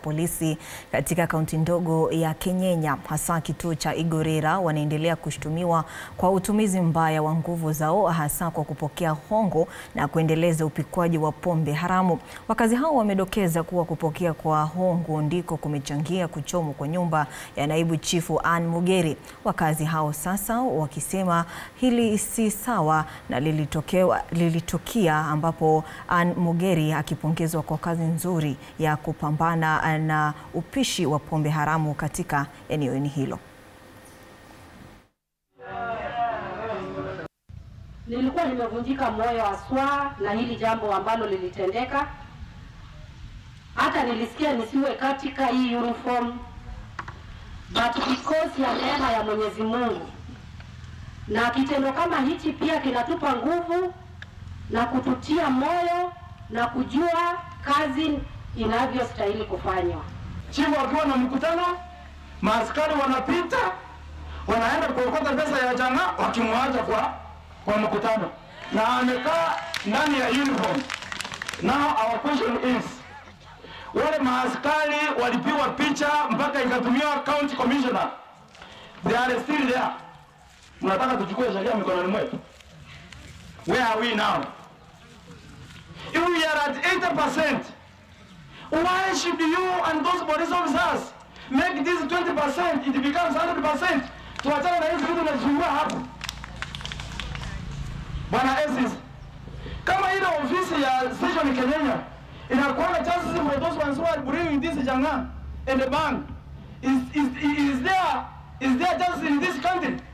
polisi katika kaunti ndogo ya Kenyenya, hasa kituo cha Igorera, wanaendelea kushtumiwa kwa utumizi mbaya wa nguvu zao, hasa kwa kupokea hongo na kuendeleza upikwaji wa pombe haramu. Wakazi hao wamedokeza kuwa kupokea kwa hongo ndiko kumechangia kuchomwa kwa nyumba ya naibu chifu Ann Mugeri. Wakazi hao sasa wakisema hili si sawa na lilitokea lilitukia ambapo Ann Mugeri akipongezwa kwa kazi nzuri ya kupambana na upishi wa pombe haramu katika eneo hilo. Nilikuwa nimevunjika moyo haswa na hili jambo ambalo lilitendeka. Hata nilisikia nisiwe katika hii uniform, but because ya neema ya Mwenyezi Mungu na kitendo kama hichi pia kinatupa nguvu na kututia moyo na kujua kazi inavyostahili kufanywa. Chifu akiwa na mkutano, maaskari wanapita wanaenda kuokota pesa ya jana, wakimwacha kwa kwa mkutano, na amekaa ndani ya uniform. Now our question is, wale maaskari walipigwa picha mpaka ikatumiwa county commissioner, they are still there. Mnataka tuchukue sheria mikononi mwetu? Where are we now? If we are at 80%, why should you and those police officers make this 20%, it becomes 100%? Tuachane na hizi vitu tunasumbua hapo. Bwana Esis, kama ile ofisi ya station Kenyenya inakuwa na chances for those ones who are bringing this janga and the bank is, is, is there is there chances in this country